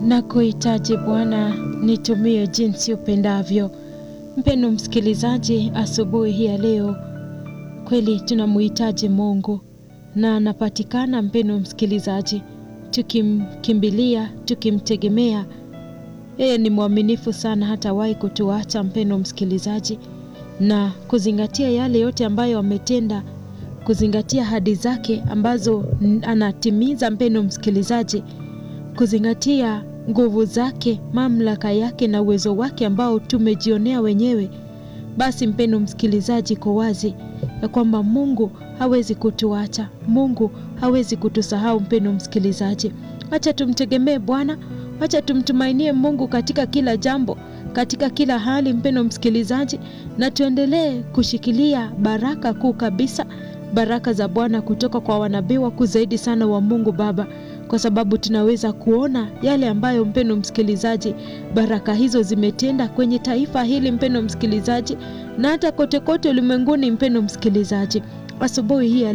na kuhitaji Bwana, nitumie jinsi upendavyo. Mpendo msikilizaji, asubuhi hii ya leo kweli tunamhitaji Mungu na anapatikana, mpendo msikilizaji, tukimkimbilia, tukimtegemea. Yeye ni mwaminifu sana, hatawahi kutuacha mpendo msikilizaji, na kuzingatia yale yote ambayo ametenda, kuzingatia ahadi zake ambazo anatimiza, mpendo msikilizaji, kuzingatia nguvu zake, mamlaka yake na uwezo wake ambao tumejionea wenyewe. Basi mpendo msikilizaji, kwa wazi ya kwamba Mungu hawezi kutuacha, Mungu hawezi kutusahau. Mpendo msikilizaji, acha tumtegemee Bwana, acha tumtumainie Mungu katika kila jambo, katika kila hali, mpendo msikilizaji, na tuendelee kushikilia baraka kuu kabisa, baraka za Bwana kutoka kwa wanabii wakuu zaidi sana wa Mungu Baba, kwa sababu tunaweza kuona yale ambayo mpendo msikilizaji, baraka hizo zimetenda kwenye taifa hili mpendo msikilizaji, na hata kote kote ulimwenguni mpendo msikilizaji, asubuhi hii